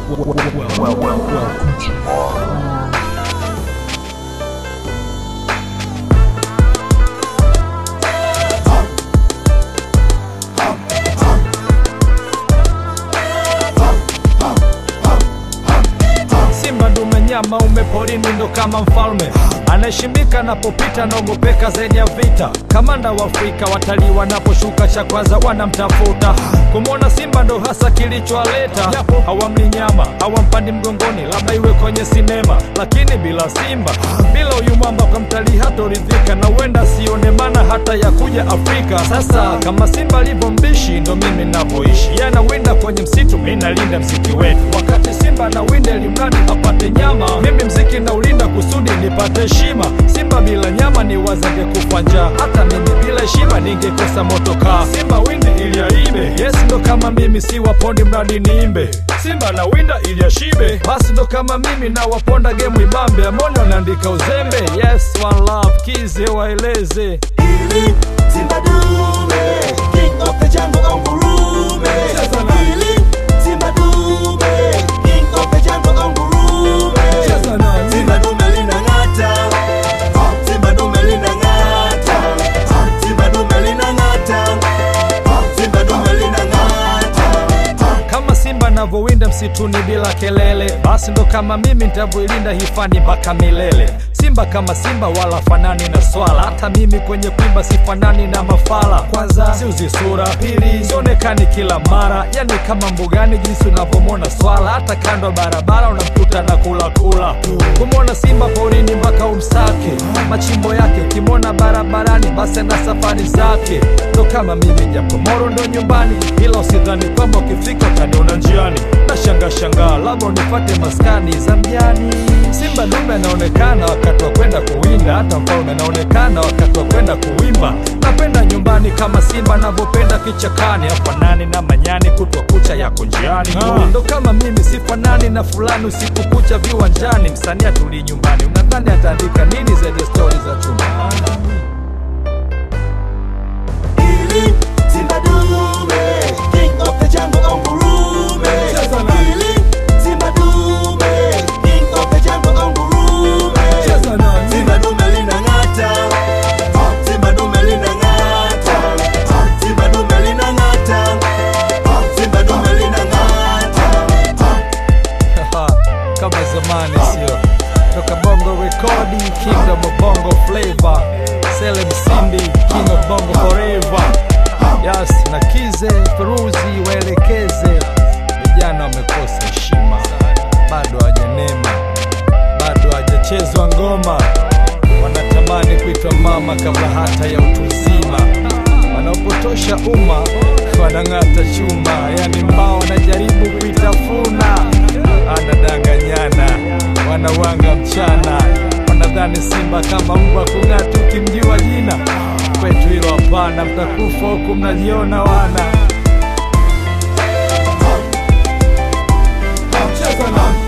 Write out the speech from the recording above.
well, well, well, well. Simba ndume nyama ume porini ndo kama mfalme anaheshimika anapopita naogopeka zaidi ya vita. Kamanda wa Afrika watalii wanaposhuka cha kwanza wanamtafuta. Kumwona simba ndo hasa kilichowaleta, japo hawamli nyama hawampandi mgongoni, labda iwe kwenye sinema, lakini bila simba, bila huyu mwamba kwa mtalii hatoridhika, na huenda sione maana hata ya kuja Afrika. Sasa kama simba alivyo mbishi, ndo mimi navyoishi, yeye anawinda kwenye msitu, mi nalinda msiki wetu, wakati simba anawinda elimradi apate nyama, mimi mziki naulinda kusudi nipate heshima. Simba bila nyama ni wazenge kufa njaa, hata mimi bila heshima ningekosa motokaa. Simba winde ili aibe, yes ndo kama mimi si wapondi mradi niimbe. Simba na winda ili ashibe, basi ndo kama mimi na waponda gemu ibambe. Amoni wanaandika uzembe, yes one love, kize waeleze Ili Simba dume, king of the jungle ungurume. Cheza na- Ili Simba dume, king of the jungle ungurume. Cheza na- Simba dume linang'ata, Simba dume linang'ata, Simba dume linang'ata, Simba dume linang'ata. kama simba navyowinda msituni bila kelele, basi ndo kama mimi ntavyoilinda hifadhi mpaka milele. Simba kama simba wala fanani na swala, hata mimi kwenye kuimba sifanani na mafala. Kwanza siuzi sura, pili sionekani kila mara, yani kama mbugani jinsi unavyomwona swala, hata kando ya barabara unamkuta na kula kula. Kumwona simba porini mpaka umsake, machimbo yake ukimwona barabarani, basi ana safari zake. Ndo kama mimi japo moro ndo nyumbani, ila usidhani kwamba ukifika utaniona njiani. Nashangaa shangaa, labda unipate maskani za mjani. Simba dume anaonekana wakati wa kwenda kuwinda, hata mfalme anaonekana wakati wa kwenda kuwimba. Napenda nyumbani kama simba anavyopenda kichakani, afanani na manyani, kutwa kucha yako njiani. Ndo kama mimi sifanani na fulani, usiku kucha viwanjani. Msanii atulii nyumbani, unadhani ataandika nini zaidi ya stori za chumbani? Ili Simba dume, king of the jungle ungurume. Cheza na- Ili Simba dume, king of the jungle ungurume. Cheza na- Simba dume linang'ata, Simba dume linang'ata, Simba dume linang'ata, Simba dume linang'ata. kama zamani sio toka bongo rekodi kingdom of bongo flavor Selem Simbi king of bongo forever yes na kize peruzi waelekeze vijana wamekosa heshima bado hawajanema bado hajachezwa ngoma wanatamani kuitwa mama kabla hata ya utu uzima wanaopotosha umma wanang'ata chuma yani mbao wanajaribu kuitafuna anadanganyana wanawanga mchana wanadhani simba kama mbwa kung'ata ukimjua jina kwetu hilo hapana mtakufa huku mnajiona wana Cheza na-